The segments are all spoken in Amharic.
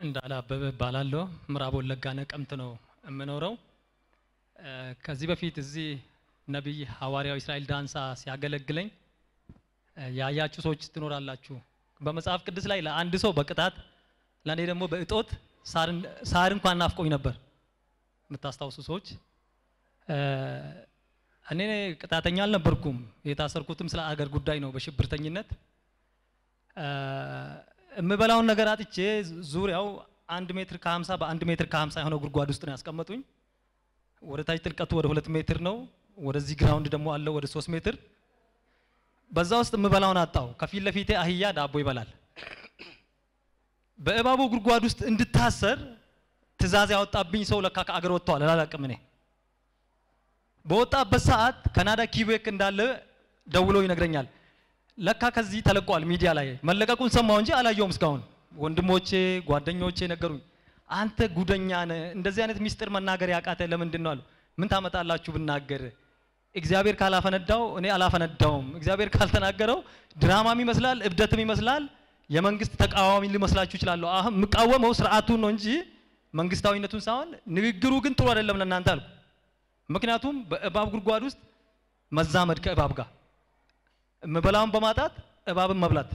እንዳለ አበበ እባላለሁ። ምዕራብ ወለጋ ነቀምት ነው የምኖረው። እ፣ ከዚህ በፊት እዚህ ነቢይ ሐዋርያው እስራኤል ዳንሳ ሲያገለግለኝ እ፣ ያያችሁ ሰዎች ትኖራላችሁ። በመጽሐፍ ቅዱስ ላይ ለአንድ ሰው በቅጣት ለእኔ ደግሞ በእጦት ሳርን- ሳር እንኳን ናፍቆኝ ነበር። የምታስታውሱ ሰዎች እ፣ እኔ ቅጣተኛ አልነበርኩም። የታሰርኩትም ስለ አገር ጉዳይ ነው በሽብርተኝነት እ፣ የምበላውን ነገር አጥቼ ዙሪያው አንድ ሜትር ከሀምሳ በአንድ ሜትር ከሀምሳ የሆነ ጉድጓድ ውስጥ ነው ያስቀመጡኝ። ወደ ታች ጥልቀቱ ወደ ሁለት ሜትር ነው። ወደዚህ ግራውንድ ደግሞ አለው ወደ ሶስት ሜትር። በዛ ውስጥ የምበላውን አጣው። ከፊት ለፊቴ አህያ ዳቦ ይበላል። በእባቡ ጉድጓድ ውስጥ እንድታሰር ትእዛዝ ያወጣብኝ ሰው ለካ ከአገር ወጥተዋል። አላላቅም እኔ በወጣበት ሰዓት ካናዳ ኪቤክ እንዳለ ደውሎ ይነግረኛል። ለካ ከዚህ ተለቋል ሚዲያ ላይ መለቀቁን ሰማሁ እንጂ አላየውም እስካሁን። ወንድሞቼ ጓደኞቼ ነገሩኝ። አንተ ጉደኛ ነህ፣ እንደዚህ አይነት ሚስጥር መናገር ያቃተ ለምንድን ነው አሉ። ምን ታመጣላችሁ ብናገር? እግዚአብሔር ካላፈነዳው እኔ አላፈነዳውም። እግዚአብሔር ካልተናገረው ድራማም ይመስላል፣ እብደትም ይመስላል። የመንግስት ተቃዋሚ ሊመስላችሁ ይችላለሁ። አሁን የምቃወመው ስርዓቱን ነው እንጂ መንግስታዊነቱን ሳይሆን፣ ንግግሩ ግን ጥሩ አይደለም ለእናንተ አልኩ። ምክንያቱም በእባብ ጉድጓድ ውስጥ መዛመድ ከእባብ ጋር የምበላውን በማጣት እባብን መብላት።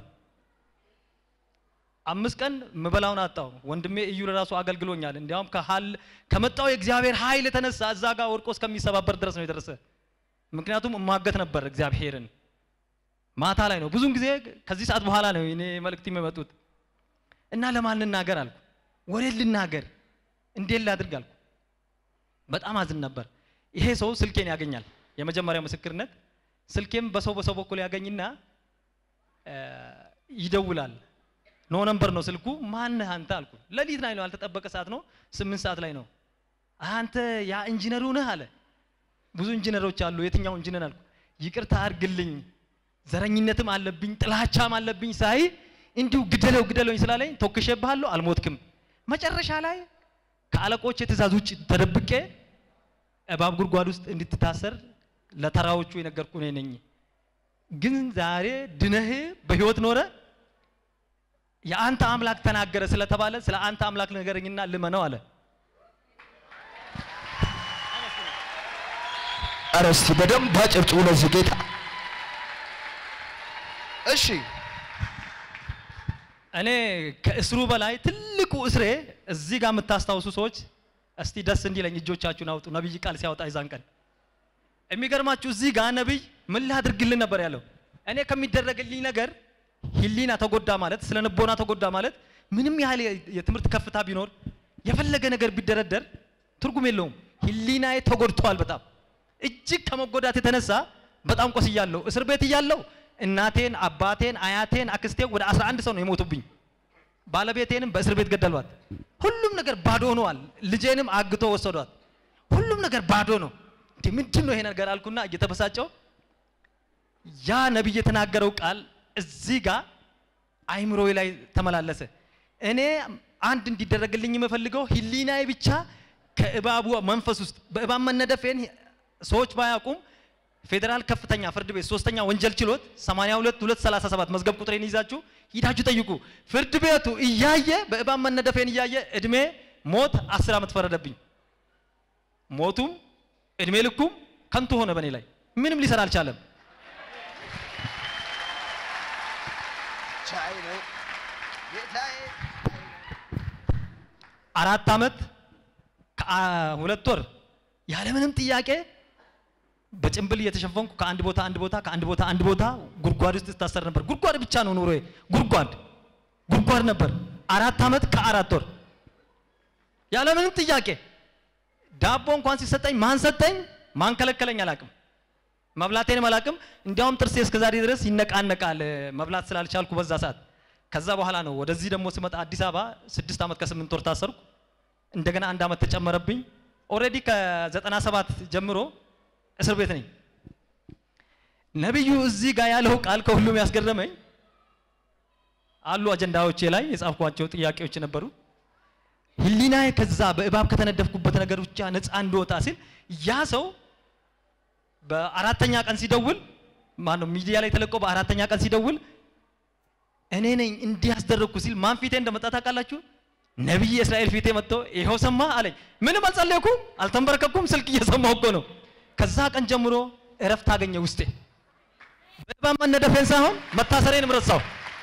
አምስት ቀን የምበላውን አጣው። ወንድሜ እዩ ለራሱ አገልግሎኛል። እንዲያውም ከሀል ከመጣው የእግዚአብሔር ኃይል የተነሳ እዛ ጋር ወድቆ እስከሚሰባበር ድረስ ነው የደረሰ። ምክንያቱም እማገት ነበር እግዚአብሔርን ማታ ላይ ነው። ብዙውን ጊዜ ከዚህ ሰዓት በኋላ ነው እኔ መልእክት የሚመጡት እና ለማን ልናገር አልኩ። ወሬ ልናገር እንዴት ላድርግ አልኩ። በጣም አዝን ነበር። ይሄ ሰው ስልኬን ያገኛል። የመጀመሪያው ምስክርነት ስልኬም በሰው በሰው በኩል ያገኝና እ፣ ይደውላል። ኖ ነምበር ነው ስልኩ። ማነህ አንተ አልኩ። ሌሊት ላይ ነው፣ ያልተጠበቀ ሰዓት ነው፣ ስምንት ሰዓት ላይ ነው። አንተ ያ ኢንጂነሩ ነህ አለ። ብዙ ኢንጂነሮች አሉ፣ የትኛው ኢንጂነር አልኩ። ይቅርታ አድርግልኝ፣ ዘረኝነትም አለብኝ ጥላቻም አለብኝ ሳይ እንዲሁ ግደለው ግደለውኝ ስላለኝ ተኩሼብሃለሁ፣ አልሞትክም። መጨረሻ ላይ ከአለቆች የትእዛዝ ውጭ ተደብቄ እባብ ጉድጓድ ውስጥ እንድትታሰር ለተራዎቹ የነገርኩ እኔ ነኝ። ግን ዛሬ ድነህ በህይወት ኖረ የአንተ አምላክ ተናገረ ስለተባለ ስለ አንተ አምላክ ንገረኝና ልመነው አለ። ኧረ እስቲ በደንብ አጨብጭቡ ለዚህ ጌታ። እሺ እኔ ከእስሩ በላይ ትልቁ እስሬ እዚህ ጋር የምታስታውሱ ሰዎች እስቲ ደስ እንዲለኝ እጆቻችሁን አውጡ። ነቢይ ቃል ሲያወጣ ይዛን ቀን የሚገርማችሁ እዚህ ጋር ነቢይ ምን ላድርግልን ነበር ያለው። እኔ ከሚደረግልኝ ነገር ህሊና ተጎዳ ማለት ስለ ንቦና ተጎዳ ማለት ምንም ያህል የ- የትምህርት ከፍታ ቢኖር የፈለገ ነገር ቢደረደር ትርጉም የለውም። ህሊናዬ ተጎድተዋል በጣም እጅግ ከመጎዳት የተነሳ በጣም ቆስያለሁ። እስር ቤት እያለሁ እናቴን፣ አባቴን፣ አያቴን፣ አክስቴን ወደ 11 ሰው ነው የሞቱብኝ። ባለቤቴንም በእስር ቤት ገደሏት። ሁሉም ነገር ባዶ ሆነዋል። ልጄንም አግቶ ወሰዷት። ሁሉም ነገር ባዶ ነው። እንዴ ምንድን ነው ይሄ ነገር አልኩና እየተበሳጨው ያ ነቢይ የተናገረው ቃል እዚህ ጋር አይምሮዬ ላይ ተመላለሰ። እኔ አንድ እንዲደረግልኝ የምፈልገው ህሊናዬ ብቻ ከእባቡ መንፈስ ውስጥ በእባብ መነደፌን ሰዎች ባያውቁም ፌዴራል ከፍተኛ ፍርድ ቤት ሶስተኛ ወንጀል ችሎት 82 237 መዝገብ ቁጥሬን ይዛችሁ ሂዳችሁ ጠይቁ። ፍርድ ቤቱ እያየ በእባብ መነደፌን እያየ እድሜ ሞት 10 ዓመት ፈረደብኝ። ሞቱም እድሜ ልኩም ከንቱ ሆነ በእኔ ላይ ምንም ሊሰራ አልቻለም። ቻይ ነው ጌታዬ። አራት ዓመት ከሁለት ወር ያለምንም ጥያቄ በጭንብል እየተሸፈንኩ ከአንድ ቦታ አንድ ቦታ ከአንድ ቦታ አንድ ቦታ ጉድጓድ ውስጥ ስታሰር ነበር። ጉድጓድ ብቻ ነው ኑሮዬ፣ ጉድጓድ ጉድጓድ ነበር። አራት ዓመት ከአራት ወር ያለምንም ጥያቄ ዳቦ እንኳን ሲሰጠኝ ማን ሰጠኝ ማን ከለከለኝ አላቅም። መብላቴንም አላቅም። እንዲያውም ጥርሴ እስከዛሬ ድረስ ይነቃነቃል መብላት ስላልቻልኩ በዛ ሰዓት። ከዛ በኋላ ነው ወደዚህ ደግሞ ስመጣ አዲስ አበባ ስድስት ዓመት ከስምንት ወር ታሰርኩ። እንደገና አንድ ዓመት ተጨመረብኝ። ኦልሬዲ ከዘጠና ሰባት ጀምሮ እስር ቤት ነኝ። ነቢዩ እዚህ ጋር ያለው ቃል ከሁሉም ያስገረመኝ አሉ አጀንዳዎቼ ላይ የጻፍኳቸው ጥያቄዎች ነበሩ። ህሊናዬ ከዛ በእባብ ከተነደፍኩበት ነገር ብቻ ነፃ እንድወጣ ሲል ያ ሰው በአራተኛ ቀን ሲደውል ማነው ሚዲያ ላይ ተለቆ በአራተኛ ቀን ሲደውል እኔ ነኝ እንዲህ ያስደረግኩ ሲል ማን ፊቴ እንደመጣ ታውቃላችሁ? ነቢይ እስራኤል ፊቴ መጥቶ ይኸው ሰማ አለኝ። ምንም አልጸለይኩም፣ አልተንበረከኩም፣ ስልክ እየሰማሁ እኮ ነው። ከዛ ቀን ጀምሮ እረፍት አገኘ ውስጤ። በእንባ መነደፌን ሳይሆን መታሰሬንም ረሳሁ።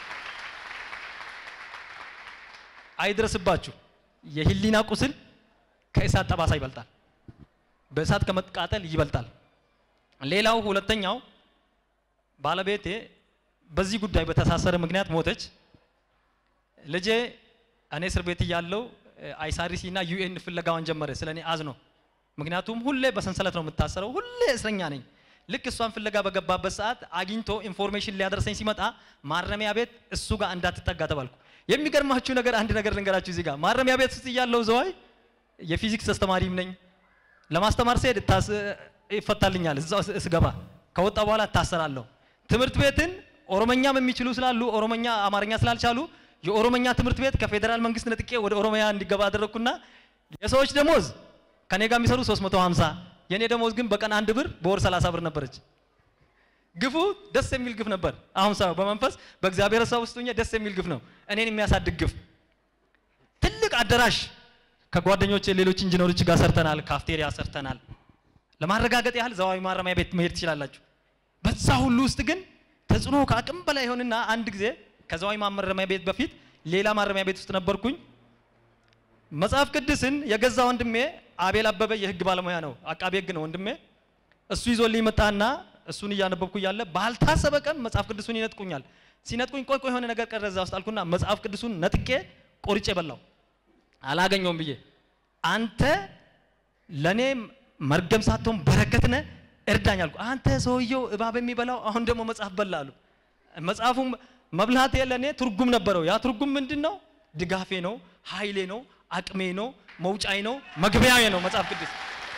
አይድረስባችሁ። የህሊና ቁስል ከእሳት ጠባሳ ይበልጣል፣ በእሳት ከመቃጠል ይበልጣል። ሌላው ሁለተኛው ባለቤቴ በዚህ ጉዳይ በተሳሰረ ምክንያት ሞተች። ልጄ እኔ እስር ቤት እያለሁ አይሳሪሲ እና ዩኤን ፍለጋዋን ጀመረ። ስለ እኔ አዝኖ ምክንያቱም ሁሌ በሰንሰለት ነው የምታሰረው፣ ሁሌ እስረኛ ነኝ። ልክ እሷን ፍለጋ በገባበት ሰዓት አግኝቶ ኢንፎርሜሽን ሊያደርሰኝ ሲመጣ ማረሚያ ቤት እሱ ጋር እንዳትጠጋ ተባልኩ። የሚገርማችሁ ነገር አንድ ነገር ልንገራችሁ። እዚህ ጋር ማረሚያ ቤት ውስጥ እያለሁ ዘዋይ የፊዚክስ አስተማሪም ነኝ። ለማስተማር ስሄድ እታስ ይፈታልኛል። እዛው ስገባ ከወጣ በኋላ እታሰራለሁ። ትምህርት ቤትን ኦሮመኛም የሚችሉ ስላሉ ኦሮመኛ አማርኛ ስላልቻሉ የኦሮመኛ ትምህርት ቤት ከፌዴራል መንግስት ነጥቄ ወደ ኦሮሚያ እንዲገባ አደረግኩና የሰዎች ደሞዝ ከኔ ጋር የሚሰሩ 350 የኔ ደሞዝ ግን በቀን አንድ ብር በወር 30 ብር ነበረች። ግፉ ደስ የሚል ግፍ ነበር። አሁን ሰው በመንፈስ በእግዚአብሔር ሰው ውስጥ ሆኜ ደስ የሚል ግፍ ነው። እኔን የሚያሳድግ ግፍ። ትልቅ አዳራሽ ከጓደኞቼ ሌሎች ኢንጂነሮች ጋር ሰርተናል። ካፍቴሪያ ሰርተናል። ለማረጋገጥ ያህል ዘዋዊ ማረሚያ ቤት መሄድ ትችላላችሁ። በዛ ሁሉ ውስጥ ግን ተጽዕኖ ከአቅም በላይ ይሆንና አንድ ጊዜ ከዘዋዊ ማረሚያ ቤት በፊት ሌላ ማረሚያ ቤት ውስጥ ነበርኩኝ። መጽሐፍ ቅዱስን የገዛ ወንድሜ አቤል አበበ የህግ ባለሙያ ነው፣ አቃቤ ህግ ነው ወንድሜ። እሱ ይዞልኝ መጣና እሱን እያነበብኩ እያለ ባልታሰበ ቀን መጽሐፍ ቅዱሱን ይነጥቁኛል። ሲነጥቁኝ ቆይ ቆይ የሆነ ነገር ቀረ እዛ ውስጥ አልኩና መጽሐፍ ቅዱሱን ነጥቄ ቆርጬ በላው። አላገኘውም ብዬ አንተ ለኔ መርገም ሳትሆን በረከት ነህ እርዳኝ አልኩ። አንተ ሰውየው እባብ የሚበላው አሁን ደግሞ መጽሐፍ በላ አሉ። መጽሐፉም መብላቴ ለእኔ ትርጉም ነበረው። ያ ትርጉም ምንድን ነው? ድጋፌ ነው፣ ኃይሌ ነው፣ አቅሜ ነው፣ መውጫዬ ነው፣ መግቢያዬ ነው መጽሐፍ ቅዱስ።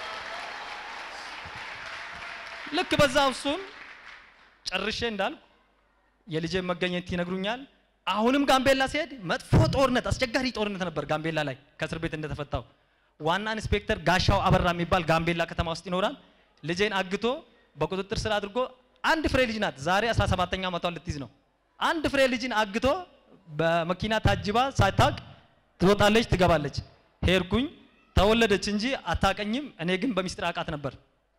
ልክ በዛ እሱን ጨርሼ እንዳልኩ የልጄ መገኘት ይነግሩኛል። አሁንም ጋምቤላ ሲሄድ መጥፎ ጦርነት፣ አስቸጋሪ ጦርነት ነበር ጋምቤላ ላይ ከእስር ቤት እንደተፈታው። ዋና ኢንስፔክተር ጋሻው አበራ የሚባል ጋምቤላ ከተማ ውስጥ ይኖራል። ልጄን አግቶ በቁጥጥር ስር አድርጎ አንድ ፍሬ ልጅ ናት። ዛሬ 17ኛ ዓመቷን ልትይዝ ነው። አንድ ፍሬ ልጅን አግቶ በመኪና ታጅባ ሳታውቅ ትወጣለች፣ ትገባለች። ሄድኩኝ፣ ተወለደች እንጂ አታቀኝም። እኔ ግን በሚስጥር አውቃት ነበር።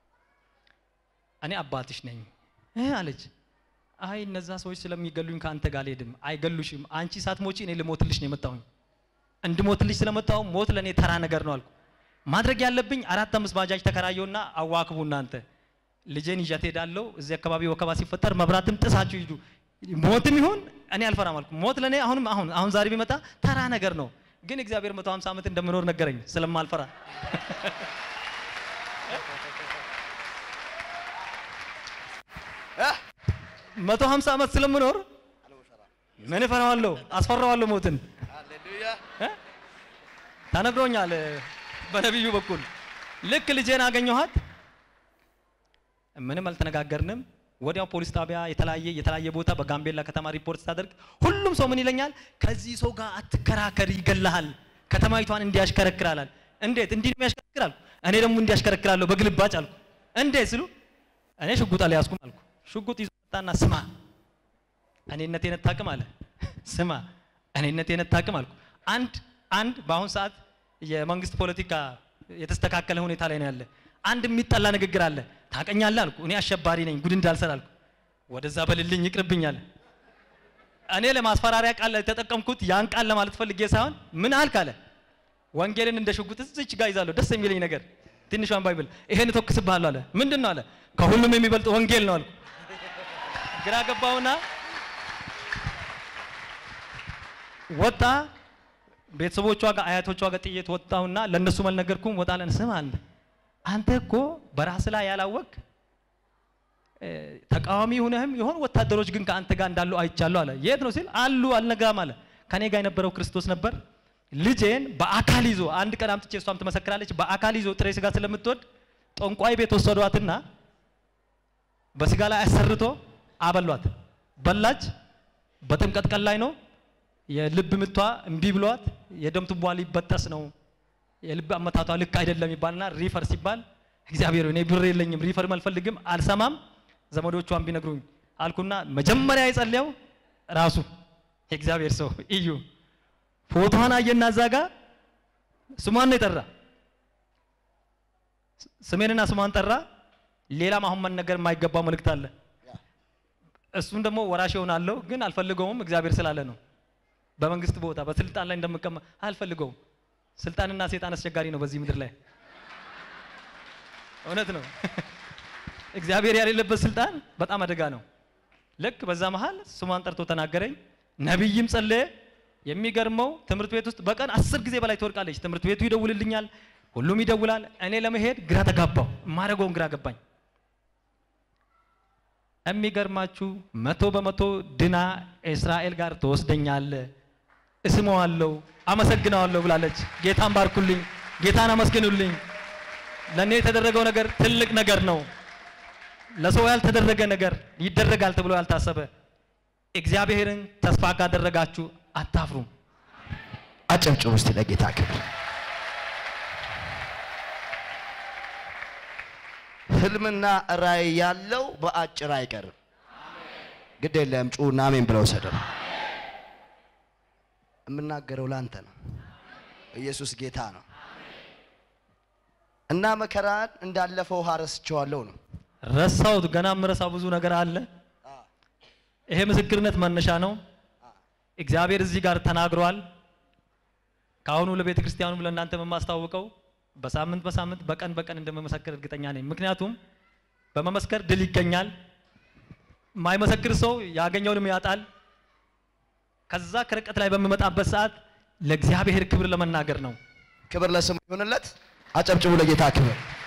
እኔ አባትሽ ነኝ አለች። አይ እነዛ ሰዎች ስለሚገሉኝ ከአንተ ጋር አልሄድም። አይገሉሽም። አንቺ ሳትሞቺ እኔ ልሞትልሽ ነው የመጣሁኝ። እንድሞትልሽ ስለመጣሁ ሞት ለእኔ ተራ ነገር ነው አልኩ። ማድረግ ያለብኝ አራት አምስት ባጃጅ ተከራየውና አዋክቡ እናንተ ልጄን ይዣት ሄዳለሁ። እዚህ አካባቢ ወከባ ሲፈጠር መብራትም ጥሳችሁ ሂዱ። ሞትም ይሁን እኔ አልፈራም አልኩ። ሞት ለእኔ አሁንም አሁን አሁን ዛሬ ቢመጣ ተራ ነገር ነው። ግን እግዚአብሔር መቶ ሀምሳ ዓመት እንደምኖር ነገረኝ ስለማልፈራ መቶ ሀምሳ ዓመት ስለምኖር ምን እፈራዋለሁ? አስፈራዋለሁ ሞትን እ? ተነግሮኛል በነቢዩ በኩል ልክ ልጄን አገኘኋት። ምንም አልተነጋገርንም። ወዲያው ፖሊስ ጣቢያ የተለያየ የተለያየ ቦታ በጋምቤላ ከተማ ሪፖርት ስታደርግ ሁሉም ሰው ምን ይለኛል? ከዚህ ሰው ጋር አትከራከር፣ ይገላሃል፣ ከተማይቷን እንዲያሽከረክራላል። እንዴት እንዲህ ነው ያሽከረክራል? እኔ ደግሞ እንዲያሽከረክራለሁ በግልባጭ አልኩ። እንዴት ስሉ እኔ ሽጉጥ አልያዝኩም አልኩ። ሽጉጥ ይዞ መጣና ስማ እኔነቴን አታውቅም አለ። ስማ እኔነቴን አታውቅም አልኩ። አንድ አንድ በአሁን ሰዓት የመንግስት ፖለቲካ የተስተካከለ ሁኔታ ላይ ነው ያለ። አንድ የሚጠላ ንግግር አለ። ታውቀኛለህ አልኩ። እኔ አሸባሪ ነኝ፣ ጉድ እንዳልሰራ አልኩ። ወደዛ በልልኝ ይቅርብኛል። እኔ ለማስፈራሪያ ቃል የተጠቀምኩት ያን ቃል ለማለት ፈልጌ ሳይሆን ምን አልክ አለ። ወንጌልን እንደ ሽጉጥ እዚች ጋር ይዛለሁ። ደስ የሚለኝ ነገር ትንሿን ባይብል ይሄን እተኩስብሃለሁ አለ። ምንድን ነው አለ። ከሁሉም የሚበልጥ ወንጌል ነው አልኩ። ግራ ገባውና ወጣ። ቤተሰቦቿ ጋር አያቶቿ ጋር ጥዬት ወጣሁና ለእነሱ አልነገርኩም። ወጣ ለን ስም አለ አንተ እኮ በራስ ላይ ያላወቅ ተቃዋሚ ሆነህም የሆኑ ወታደሮች ግን ከአንተ ጋር እንዳሉ አይቻለሁ አለ። የት ነው ሲል አሉ አልነግራም አለ። ከኔ ጋር የነበረው ክርስቶስ ነበር። ልጄን በአካል ይዞ አንድ ቀን አምጥቼ እሷም ትመሰክራለች። በአካል ይዞ ጥሬ ስጋ ስለምትወድ ጠንቋይ ቤት ወሰዷትና በስጋ ላይ አሰርቶ አበሏት። በላች። በጥምቀት ቀን ላይ ነው። የልብ ምቷ እምቢ ብሏት የደም ቱቧ ሊበጠስ ነው የልብ አመታቷ ልክ አይደለም ይባልና ሪፈር ሲባል እግዚአብሔር እኔ ብር የለኝም ሪፈርም አልፈልግም አልሰማም ዘመዶቿን ቢነግሩኝ አልኩና መጀመሪያ የጸለየው ራሱ የእግዚአብሔር ሰው እዩ ፎቶዋን አየና እዛ ጋ ስሟን ነው የጠራ። ስ- ስሜንና ስሟን ጠራ። ሌላም አሁን መነገር የማይገባው መልእክት አለ። እሱን ደግሞ ወራሽ እሆናለሁ ግን አልፈልገውም፣ እግዚአብሔር ስላለ ነው። በመንግስት ቦታ በስልጣን ላይ እንደምቀመ አልፈልገውም። ስልጣንና ሴጣን አስቸጋሪ ነው በዚህ ምድር ላይ እውነት ነው። እግዚአብሔር ያሌለበት ስልጣን በጣም አደጋ ነው። ልክ በዛ መሃል ስሟን ጠርቶ ተናገረኝ። ነቢይም ጸለየ። የሚገርመው ትምህርት ቤት ውስጥ በቀን አስር ጊዜ በላይ ትወድቃለች። ትምህርት ቤቱ ይደውልልኛል፣ ሁሉም ይደውላል። እኔ ለመሄድ ግራ ተጋባው። ማድረገውን ግራ ገባኝ። የሚገርማችሁ መቶ በመቶ ድና እስራኤል ጋር ትወስደኛለ፣ እስመዋለሁ፣ አመሰግነዋለሁ ብላለች። ጌታን ባርኩልኝ፣ ጌታን አመስግኑልኝ። ለእኔ የተደረገው ነገር ትልቅ ነገር ነው። ለሰው ያልተደረገ ነገር ይደረጋል ተብሎ ያልታሰበ እግዚአብሔርን ተስፋ ካደረጋችሁ አታፍሩም። አጨብጭቡ እስቲ ለጌታ ክብር። ህልምና ራእይ ያለው በአጭር አይቀርም። ግድ የለም ጩና አሜን ብለው ሰደው። የምናገረው ላንተ ነው። ኢየሱስ ጌታ ነው እና መከራን እንዳለፈው ውሃ ረስቼዋለሁ ነው። ረሳሁት። ገና የምረሳው ብዙ ነገር አለ። ይሄ ምስክርነት መነሻ ነው። እግዚአብሔር እዚህ ጋር ተናግሯል። ከአሁኑ ለቤተ ክርስቲያኑም ለእናንተ የማስታውቀው በሳምንት በሳምንት በቀን በቀን እንደመመሰክር እርግጠኛ ነኝ። ምክንያቱም በመመስከር ድል ይገኛል። የማይመሰክር ሰው ያገኘውንም ያጣል። ከዛ ከርቀት ላይ በምመጣበት ሰዓት ለእግዚአብሔር ክብር ለመናገር ነው። ክብር ለስሙ ይሁንለት። አጨብጭቡ ለጌታ ክብር።